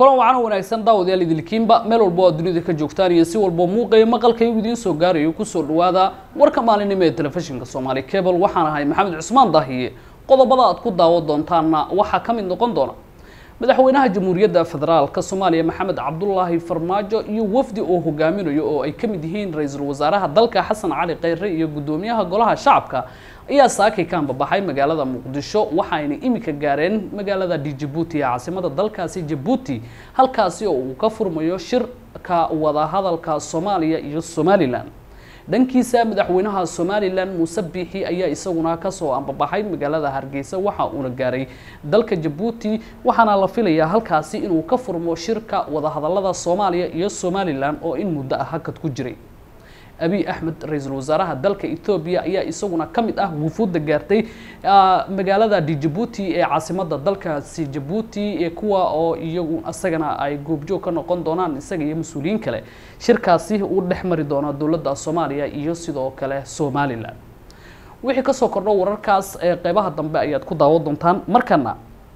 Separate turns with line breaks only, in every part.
kulan wacan oo wanaagsan daawadayaal idilkiinba meel walba oo dunida ka joogtaan iyo si walba muuqayo maqalkayagu idiin soo gaarayo kusoo dhawaada warka maalinimo ee telefishinka soomaali cable waxaan ahay maxamed cusmaan daahiye qodobada aad ku daawo doontaanna waxaa ka mid noqon doona madaxweynaha jamhuuriyadda federaalka soomaaliya maxamed cabdulaahi farmaajo iyo wafdi oo hogaaminayo oo ay ka mid yihiin ra-iisul wasaaraha dalka xasan cali kheyre iyo guddoomiyaha golaha shacabka ayaa saakay ka ambabaxay magaalada muqdisho waxaayna imika gaareen magaalada djibuuti ee caasimada dalkaasi jabuuti halkaasi oo uu ka furmayo shirka wadahadalka soomaaliya iyo somalilan dhankiisa madaxweynaha somalilan muuse biixi ayaa isaguna kasoo ambabaxay magaalada hargeysa waxa uuna gaaray dalka jabuuti waxaana la filayaa halkaasi inuu ka furmo shirka wadahadalada soomaaliya iyo somalilan oo in muddo ah hakad ku jiray abiy axmed ra-iisul wasaaraha dalka ethoobiya ayaa isaguna ka mid ah wufuudda gaartay magaalada djibuuti ee caasimada dalkaasi jabuuti ee kuwa oo iyagu isagana ay goobjoog ka noqon doonaan isaga iyo mas-uuliyiin kale shirkaasi uu dhex mari doona dowladda soomaaliya iyo sidoo kale somalilan wixii kasoo kordho wararkaas ee qeybaha dambe ayaad ku daawo doontaan markana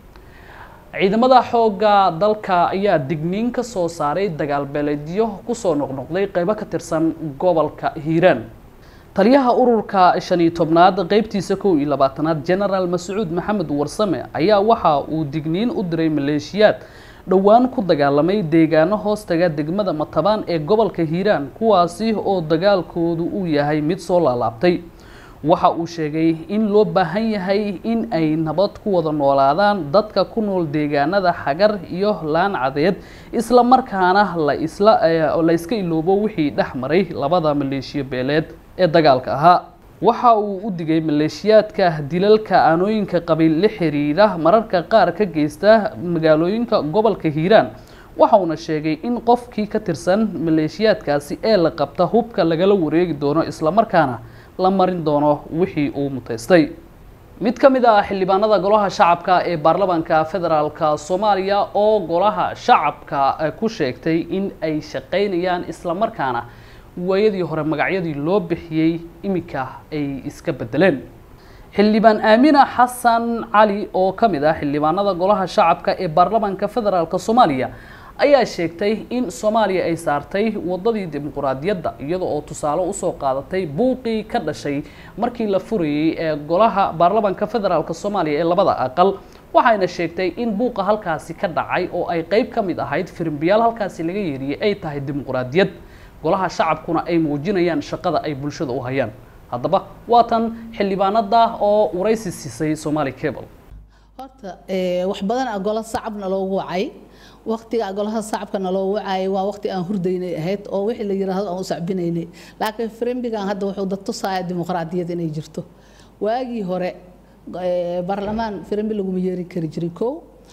ciidamada xoogga dalka ayaa digniin ka soo saaray dagaal beeleedyo kusoo noqnoqday qeybo ka tirsan gobolka hiiraan taliyaha ururka shan iyo tobnaad qeybtiisa kow iyo labaatanaad genaraal mascuud maxamed warsame ayaa waxa uu digniin u diray maleeshiyaad dhowaan ku dagaalamay deegaano hoostaga degmada matabaan ee gobolka hiiraan kuwaasi oo dagaalkoodu uu yahay mid soo laalaabtay waxa uu sheegay in loo baahan yahay in ay nabad ku wada noolaadaan dadka ku nool deegaanada xagar iyo laan cadeed isla markaana la isla la iska iloobo wixii dhex maray labada maleeshiyo beeleed ee dagaalka ahaa waxa uu u digay maleeshiyaadka dilalka aanooyinka qabiil la xiriira mararka qaar ka geysta magaalooyinka gobolka hiiraan waxa uuna sheegay in qofkii ka tirsan maleeshiyaadkaasi ee la qabta hubka lagala wareegi doono islamarkaana la marin doono wixii uu mutaystay mid ka mid ah xildhibaanada golaha shacabka ee baarlamaanka federaalka soomaaliya oo golaha shacabka ku sheegtay in ay shaqaynayaan islamarkaana waayadii hore magacyadii loo bixiyey iminka ay iska bedeleen xildhibaan aamina xasan cali oo ka mid ah xildhibaanada golaha shacabka ee baarlamaanka federaalka soomaaliya ayaa sheegtay in soomaaliya ay saartay wadadii dimuquraadiyadda iyada oo tusaale usoo qaadatay buuqii ka dhashay markii la furayey ee golaha baarlamaanka federaalk soomaaliya ee labada aqal waxayna sheegtay in buuqa halkaasi ka dhacay oo ay qeyb ka mid ahayd firimbiyaal halkaasi laga yeeriyey ay tahay dimuquraadiyad golaha shacabkuna ay muujinayaan shaqada ay bulshada u hayaan haddaba waa tan xildhibaanada oo waraysi siisay somaali cable
horta wax badan a gola sacabna loogu wacay waqtiga golaha sacabkana loo wacaayay waa waqti aan hurdaynay ahayd oo wixii la yiraahdo aan u sacbinaynay laakiin firimbigan hadda wuxuu dad tusaaya dimuqraadiyad inay jirto waagii hore baarlamaan firimbi laguma yeerin kari jirin kow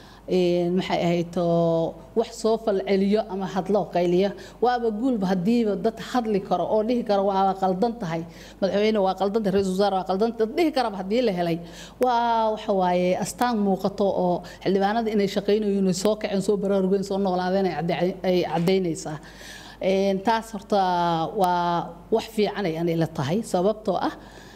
maxay ahayd wax soo falceliyo ama hadlo qayliya waaba guulba hadiiba dad hadli karo oo dhihi karo waa qaldan tahay madaxweyne waa qaldan tahay ra-iisul wasaare waa qaldan tahay dhihi karaba haddii la helay waa waxa waaye astaan muuqato oo xildhibaanada inay shaqaynayoon ay soo kaceen soo baraarugeen soo noolaadeen ay caddaynaysaa taas horta waa wax fiican ay anay la tahay sababtoo ah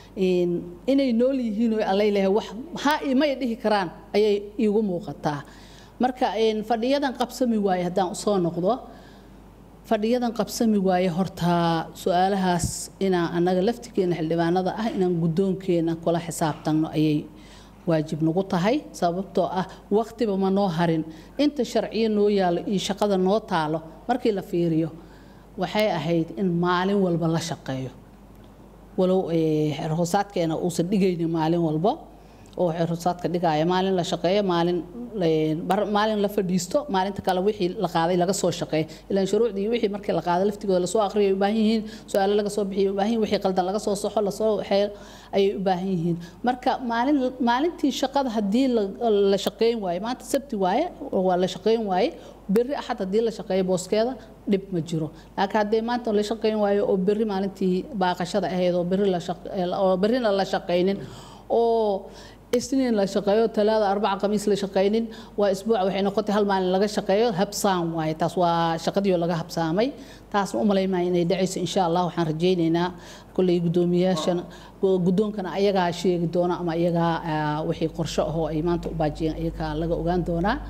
inay nool yihiin oo allay lehay wax ha may dhihi karaan ayay iigu muuqataa marka fadhiyadan qabsami waaye haddaan usoo noqdo fadhiyadan qabsami waaye horta su-aalahaas inaan annaga laftigeena xildhibaanada ah inaan guddoonkeena kula xisaabtanno ayay waajib nagu tahay sababtoo ah waqtiba ma noo harin inta sharciyo noo yaalo iyo shaqada noo taalo markii la fiiriyo waxay ahayd in maalin walba la shaqeeyo walow xerhoosaadkeena uusan dhigaynin maalin walba oo xerhoosaadka dhigaya maalin la shaqeeyo maalin maalin la fadhiisto maalinta kale wixii la qaaday laga soo shaqeeyo ilaan shuruucdii wixii markii la qaaday laftigooda lasoo aqriyay u baahan yihiin su-aalo laga soo bixiyo u baahan yihin wixii qaldan laga soo soxo lasoo xeel ayay u baahan yihiin marka maalin maalintii shaqada haddii la shaqeyn waayo maanta sabti waaye waa la shaqeyn waaye berri axad haddii la shaqeeyo booskeeda dhib ma jiro laakiin haddii maanta la shaqeyn waayo oo berri maalintii baaqashada ahayd oo berri la oo berrina la shaqeynin oo isniin la shaqeeyo talaada arbaca khamiis la shaqeynin waa isbuuc waxay noqotay hal maalin laga shaqeeyo habsaam waaye taas waa shaqadii laga habsaamay taasna u malaymaya inay dhacayso insha allah waxaan rajaynaynaa kulley guddoomiyaashana guddoonkana ayagaa sheegi doona ama ayagaa wixii qorsho ahoo ay maanta u baajiyeen ayagaa laga ogaan doonaa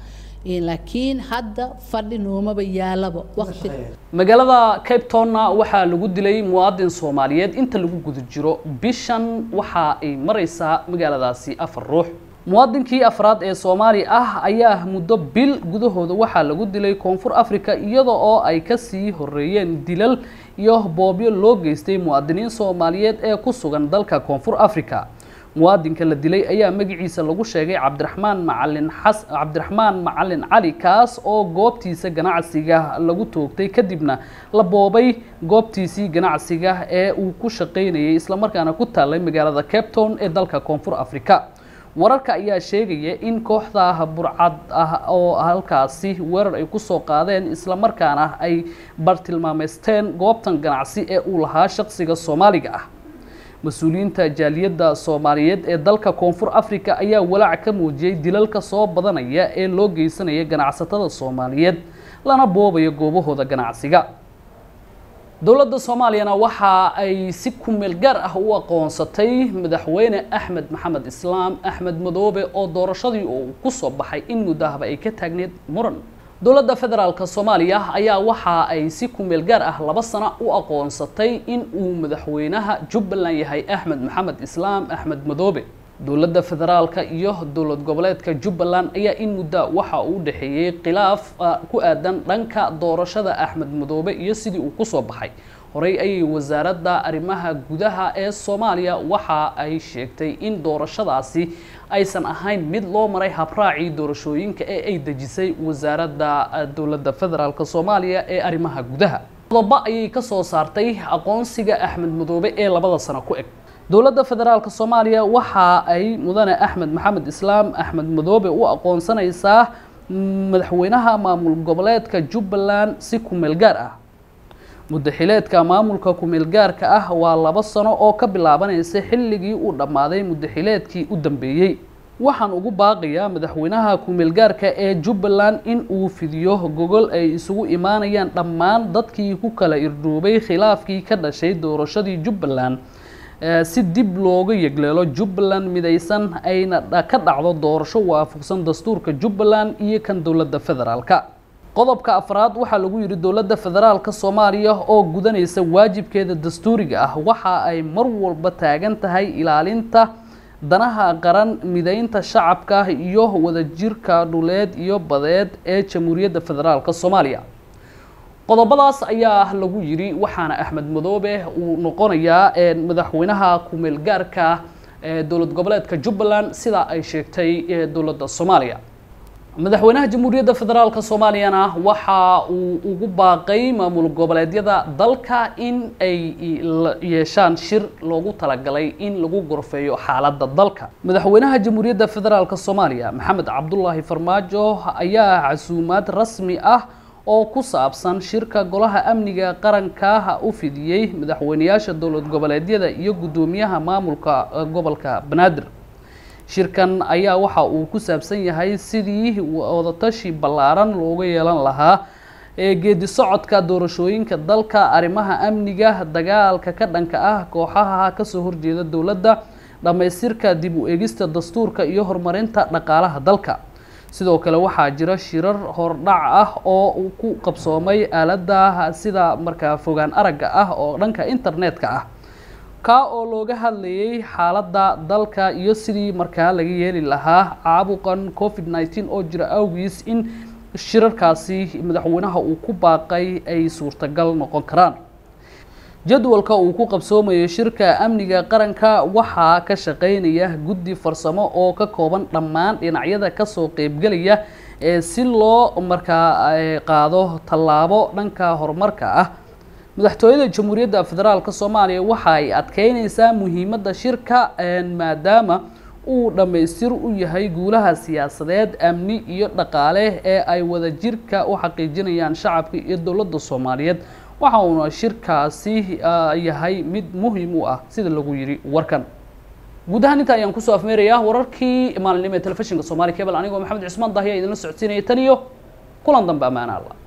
laakiin hadda fadhi noomaba yaalaba waqti
magaalada cape towna waxaa lagu dilay muwaadin soomaaliyeed inta lagu guda jiro bishan waxa ay mareysaa magaaladaasi afar ruux muwaadinkii afraad ee soomaali ah ayaa muddo bil gudahooda waxaa lagu dilay koonfur africa iyada oo ay kasii horeeyeen dilal iyo boobyo loo geystay muwaadiniin soomaaliyeed ee ku sugan dalka koonfur africa muwaadinka la dilay ayaa magaciisa lagu sheegay cabdiraxmaan macalin xas cabdiraxmaan macalin cali kaas oo goobtiisa ganacsiga lagu toogtay kadibna la boobay goobtiisii ganacsiga ee uu ku shaqaynayay islamarkaana ku taalay magaalada cape town ee dalka koonfur africa wararka ayaa sheegaya in kooxda burcad ah oo halkaasi weerar ay kusoo qaadeen islamarkaana ay bartilmaameysteen goobtan ganacsi ee uu lahaa shaqsiga soomaaliga ah mas-uuliyiinta jaaliyadda soomaaliyeed ee dalka koonfur africa ayaa walaac ka muujiyey dilalka soo badanaya ee loo geysanaya ganacsatada soomaaliyeed lana boobaya goobahooda ganacsiga dowladda soomaaliyana waxa ay si kumeel gaar ah u aqoonsatay madaxweyne axmed maxamed islaam axmed madoobe oo doorashadii uu kusoo baxay in muddahaba ay ka taagneed muran dowladda federaalk soomaaliya ayaa waxa ay si kumeel gaar ah laba sano u aqoonsatay in uu madaxweynaha jubbaland yahay axmed maxamed islaam axmed madoobe dowladda federaalka iyo dowlad goboleedka jubbaland ayaa in muddo waxa uu dhexeeyey khilaaf ku aadan dhanka doorashada axmed madoobe iyo sidii uu kusoo baxay horey ayay wasaaradda arrimaha gudaha ee soomaaliya waxa ay sheegtay in doorashadaasi aysan ahayn mid loo maray habraacii doorashooyinka ee ay dejisay wasaaradda dowladda federaalk soomaaliya ee arrimaha gudaha qodobo ayay kasoo saartay aqoonsiga axmed madoobe ee labada sano ku eg dowladda federaalk soomaaliya waxa ay mudane axmed maxamed islaam axmed madoobe u aqoonsanaysaa madaxweynaha maamul goboleedka jubbaland si kumeel gaar ah muddaxileedka maamulka kumeelgaarka ah waa laba sano oo ka bilaabanaysa xilligii uu dhammaaday muddaxileedkii u dambeeyey waxaan ugu baaqayaa madaxweynaha kumeelgaarka ee jubbaland in uu fidiyo gogol ay isugu imaanayaan dhammaan dadkii ku kala irdhoobay khilaafkii ka dhashay doorashadii jubbaland si dib looga yegleelo jubbaland midaysan ayna ka dhacdo doorasho waafaqsan dastuurka jubbaland iyo kan dowladda federaalka qodobka afraad waxaa lagu yidhi dowladda federaalka soomaaliya oo gudanaysa waajibkeeda dastuuriga ah waxa ay mar walba taagan tahay ilaalinta danaha qaran mideynta shacabka iyo wadajirka dhuleed iyo badeed ee jamhuuriyadda federaalka soomaaliya qodobadaas ayaa lagu yidhi waxaana axmed madoobe uu noqonayaa madaxweynaha kumeel gaarka ee dowlad goboleedka jubbaland sida ay sheegtay dowladda soomaaliya madaxweynaha jamhuuriyadda federaalk soomaaliyana waxa uu ugu baaqay maamul goboleedyada dalka in ay yeeshaan shir loogu talagalay in lagu gorfeeyo xaaladda dalka madaxweynaha jamhuuriyadda federaalk soomaaliya maxamed cabdulaahi farmaajo ayaa casuumaad rasmi ah oo ku saabsan shirka golaha amniga qaranka u fidiyey madaxweyneyaasha dowlad goboleedyada iyo guddoomiyaha maamulka gobolka banaadir shirkan ayaa waxa uu ku saabsan yahay sidii wadatashi ballaaran looga yeelan lahaa ee geedi socodka doorashooyinka dalka arrimaha amniga dagaalka ka dhanka ah kooxaha kasoo horjeeda dowladda dhammaystirka dib u eegista dastuurka iyo horumarinta dhaqaalaha dalka sidoo kale waxaa jira shirar hordhac ah oo ku qabsoomay aaladda sida markaa fogaan aragga ah oo dhanka internetka ah kaa oo looga hadlayay xaaladda dalka iyo sidii markaa laga yeeli lahaa caabuqan covid nneteen oo jira awgiis in shirarkaasi madaxweynaha uu ku baaqay ay suurtagal noqon karaan jadwalka uu ku qabsoomayo shirka amniga qaranka waxaa ka shaqeynaya guddi farsamo oo ka kooban dhammaan dhinacyada kasoo qeybgelaya ee si loo markaa qaado tallaabo dhanka horumarka ah madaxtooyada jamhuuriyadda federaalk soomaaliya waxa ay adkeyneysaa muhiimadda shirka maadaama uu dhammaystir u yahay guulaha siyaasadeed amni iyo dhaqaale ee ay wadajirka u xaqiijinayaan shacabka iyo dowladda soomaaliyeed waxa uuna shirkaasi yahay mid muhiim u ah sida lagu yidhi warkan guud ahaan inta ayaan kusoo afmeerayaa wararkii maalinimo ee telefishinka somaali cable anigoo maxamed cusmaan dahiya idinla socodsiinaya tan iyo kulan dambe ammaana alla